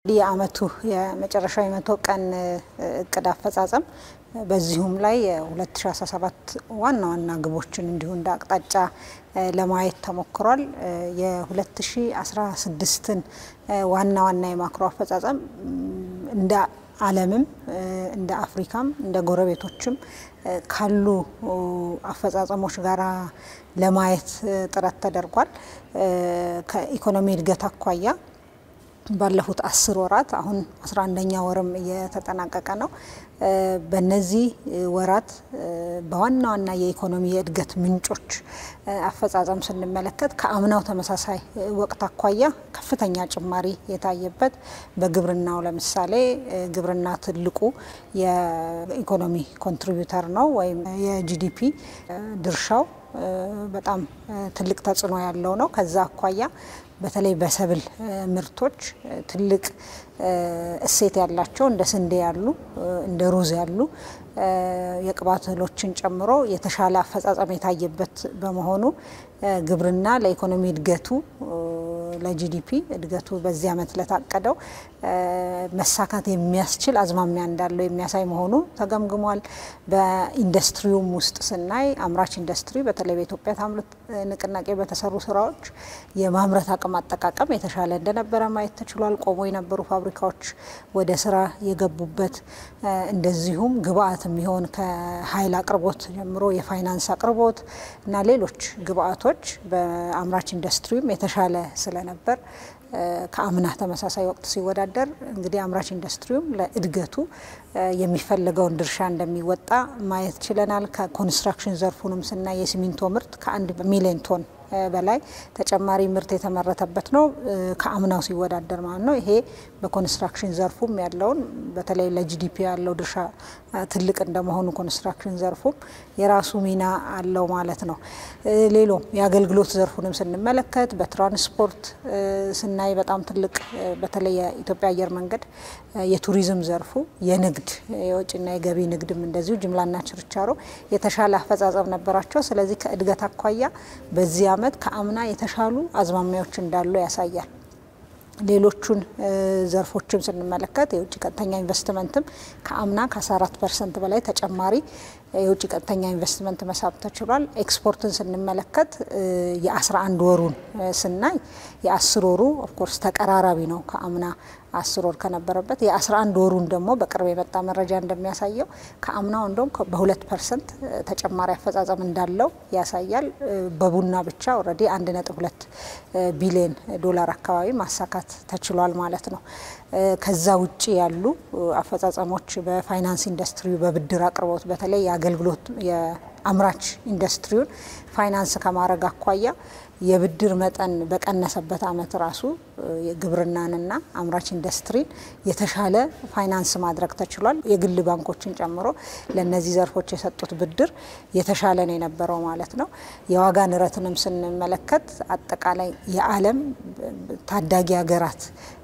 የአመቱ የመጨረሻው የመቶ ቀን እቅድ አፈጻጸም በዚሁም ላይ የ2017 ዋና ዋና ግቦችን እንዲሁ እንደ አቅጣጫ ለማየት ተሞክሯል። የ2016ን ዋና ዋና የማክሮ አፈጻጸም እንደ ዓለምም እንደ አፍሪካም እንደ ጎረቤቶችም ካሉ አፈጻጸሞች ጋር ለማየት ጥረት ተደርጓል። ከኢኮኖሚ እድገት አኳያ ባለፉት አስር ወራት አሁን አስራ አንደኛ ወርም እየተጠናቀቀ ነው። በነዚህ ወራት በዋና ዋና የኢኮኖሚ የእድገት ምንጮች አፈጻጸም ስንመለከት ከአምናው ተመሳሳይ ወቅት አኳያ ከፍተኛ ጭማሪ የታየበት በግብርናው ለምሳሌ ግብርና ትልቁ የኢኮኖሚ ኮንትሪቢዩተር ነው ወይም የጂዲፒ ድርሻው በጣም ትልቅ ተጽዕኖ ያለው ነው። ከዛ አኳያ በተለይ በሰብል ምርቶች ትልቅ እሴት ያላቸው እንደ ስንዴ ያሉ እንደ ሩዝ ያሉ የቅባት እህሎችን ጨምሮ የተሻለ አፈጻጸም የታየበት በመሆኑ ግብርና ለኢኮኖሚ እድገቱ ለጂዲፒ እድገቱ በዚህ ዓመት ለታቀደው መሳካት የሚያስችል አዝማሚያ እንዳለው የሚያሳይ መሆኑ ተገምግሟል። በኢንዱስትሪውም ውስጥ ስናይ አምራች ኢንዱስትሪ በተለይ በኢትዮጵያ ታምርት ንቅናቄ በተሰሩ ስራዎች የማምረት አቅም አጠቃቀም የተሻለ እንደነበረ ማየት ተችሏል። ቆሞ የነበሩ ፋብሪካዎች ወደ ስራ የገቡበት እንደዚሁም ግብአት የሚሆን ከኃይል አቅርቦት ጀምሮ የፋይናንስ አቅርቦት እና ሌሎች ግብአቶች በአምራች ኢንዱስትሪውም የተሻለ ስለነበር ከአምና ተመሳሳይ ወቅት ሲወዳደር እንግዲህ አምራች ኢንዱስትሪውም ለእድገቱ የሚፈለገውን ድርሻ እንደሚወጣ ማየት ችለናል። ከኮንስትራክሽን ዘርፉንም ስናይ የሲሚንቶ ምርት ከአንድ ሚሊዮን ቶን በላይ ተጨማሪ ምርት የተመረተበት ነው ከአምናው ሲወዳደር ማለት ነው። ይሄ በኮንስትራክሽን ዘርፉም ያለውን በተለይ ለጂዲፒ ያለው ድርሻ ትልቅ እንደመሆኑ ኮንስትራክሽን ዘርፉም የራሱ ሚና አለው ማለት ነው። ሌሎም የአገልግሎት ዘርፉንም ስንመለከት በትራንስፖርት ስናይ በጣም ትልቅ በተለይ የኢትዮጵያ አየር መንገድ የቱሪዝም ዘርፉ የንግድ የወጭና የገቢ ንግድም እንደዚሁ ጅምላና ችርቻሮ የተሻለ አፈጻጸም ነበራቸው። ስለዚህ ከእድገት አኳያ በዚህ ዓመት ከአምና የተሻሉ አዝማሚያዎች እንዳሉ ያሳያል። ሌሎቹን ዘርፎችም ስንመለከት የውጭ ቀጥተኛ ኢንቨስትመንትም ከአምና ከ14 ፐርሰንት በላይ ተጨማሪ የውጭ ቀጥተኛ ኢንቨስትመንት መሳብ ተችሏል። ኤክስፖርትን ስንመለከት የ11 ወሩን ስናይ የ10 ወሩ ኦፍኮርስ ተቀራራቢ ነው ከአምና አስር ወር ከነበረበት የ11 ወሩን ደግሞ በቅርብ የመጣ መረጃ እንደሚያሳየው ከአምናው እንደውም በሁለት ፐርሰንት ተጨማሪ አፈጻጸም እንዳለው ያሳያል። በቡና ብቻ ኦልሬዲ አንድ ነጥብ ሁለት ቢሊዮን ዶላር አካባቢ ማሳካት ተችሏል ማለት ነው። ከዛ ውጭ ያሉ አፈጻጸሞች በፋይናንስ ኢንዱስትሪ በብድር አቅርቦት በተለይ የአገልግሎት የአምራች ኢንዱስትሪውን ፋይናንስ ከማድረግ አኳያ የብድር መጠን በቀነሰበት ዓመት ራሱ የግብርናንና አምራች ኢንዱስትሪን የተሻለ ፋይናንስ ማድረግ ተችሏል። የግል ባንኮችን ጨምሮ ለእነዚህ ዘርፎች የሰጡት ብድር የተሻለ ነው የነበረው ማለት ነው። የዋጋ ንረትንም ስንመለከት አጠቃላይ የዓለም ታዳጊ ሀገራት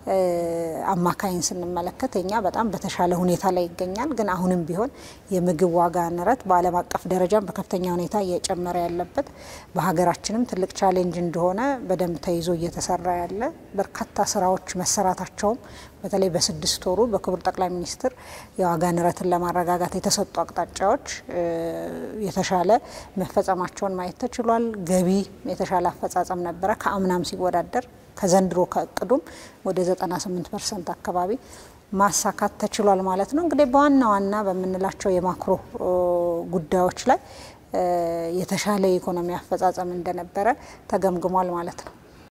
አማካይን ስንመለከት እኛ በጣም በተሻለ ሁኔታ ላይ ይገኛል። ግን አሁንም ቢሆን የምግብ ዋጋ ንረት በዓለም አቀፍ ደረጃም በከፍተኛ ሁኔታ እየጨመረ ያለበት በሀገራችንም ትልቅ ቻሌንጅ እንደሆነ በደንብ ተይዞ እየተሰራ ያለ በርካታ ስራዎች መሰራታቸውም በተለይ በስድስት ወሩ በክቡር ጠቅላይ ሚኒስትር የዋጋ ንረትን ለማረጋጋት የተሰጡ አቅጣጫዎች የተሻለ መፈጸማቸውን ማየት ተችሏል። ገቢ የተሻለ አፈጻጸም ነበረ ከአምናም ሲወዳደር ከዘንድሮ ከእቅዱም ወደ 98 ፐርሰንት አካባቢ ማሳካት ተችሏል ማለት ነው። እንግዲህ በዋና ዋና በምንላቸው የማክሮ ጉዳዮች ላይ የተሻለ የኢኮኖሚ አፈጻጸም እንደነበረ ተገምግሟል ማለት ነው።